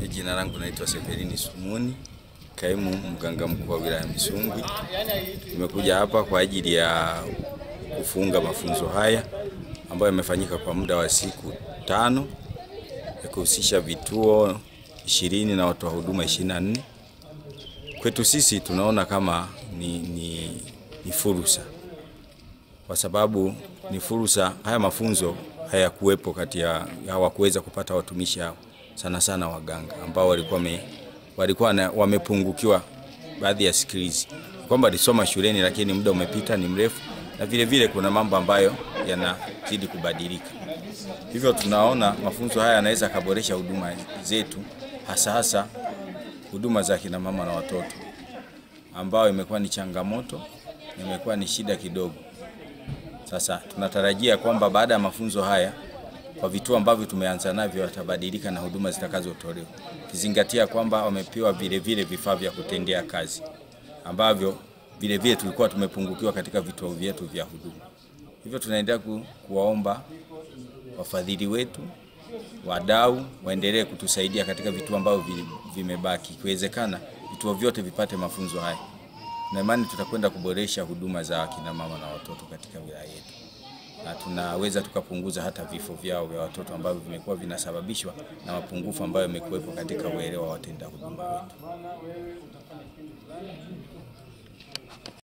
Jina langu naitwa Severini Sumuni, kaimu mganga mkuu wa wilaya Misungwi. Tumekuja hapa kwa ajili ya kufunga mafunzo haya ambayo yamefanyika kwa muda wa siku tano ya kuhusisha vituo ishirini na watoa huduma 24. Kwetu sisi tunaona kama ni, ni, ni fursa kwa sababu ni fursa. Haya mafunzo hayakuwepo kati ya hawakuweza kupata watumishi hao sana sana waganga ambao walikuwa me, walikuwa na, wamepungukiwa baadhi ya skills kwamba alisoma shuleni lakini muda umepita ni mrefu, na vile vile kuna mambo ambayo yanazidi kubadilika. Hivyo tunaona mafunzo haya yanaweza kaboresha huduma zetu, hasa hasa huduma za kina mama na watoto, ambao imekuwa ni changamoto, imekuwa ni shida kidogo. Sasa tunatarajia kwamba baada ya mafunzo haya kwa vituo ambavyo tumeanza navyo watabadilika na huduma zitakazotolewa, kizingatia kwamba wamepewa vile vile vifaa vya kutendea kazi ambavyo vile vile tulikuwa tumepungukiwa katika vituo vyetu vya huduma. Hivyo tunaendelea ku, kuwaomba wafadhili wetu, wadau waendelee kutusaidia katika vituo ambavyo vimebaki, ikiwezekana vituo vyote vipate mafunzo haya, na imani tutakwenda kuboresha huduma za akina mama na watoto katika wilaya yetu na tunaweza tukapunguza hata vifo vyao vya watoto ambavyo vimekuwa vinasababishwa na mapungufu ambayo yamekuwepo katika uelewa wa watenda huduma wetu.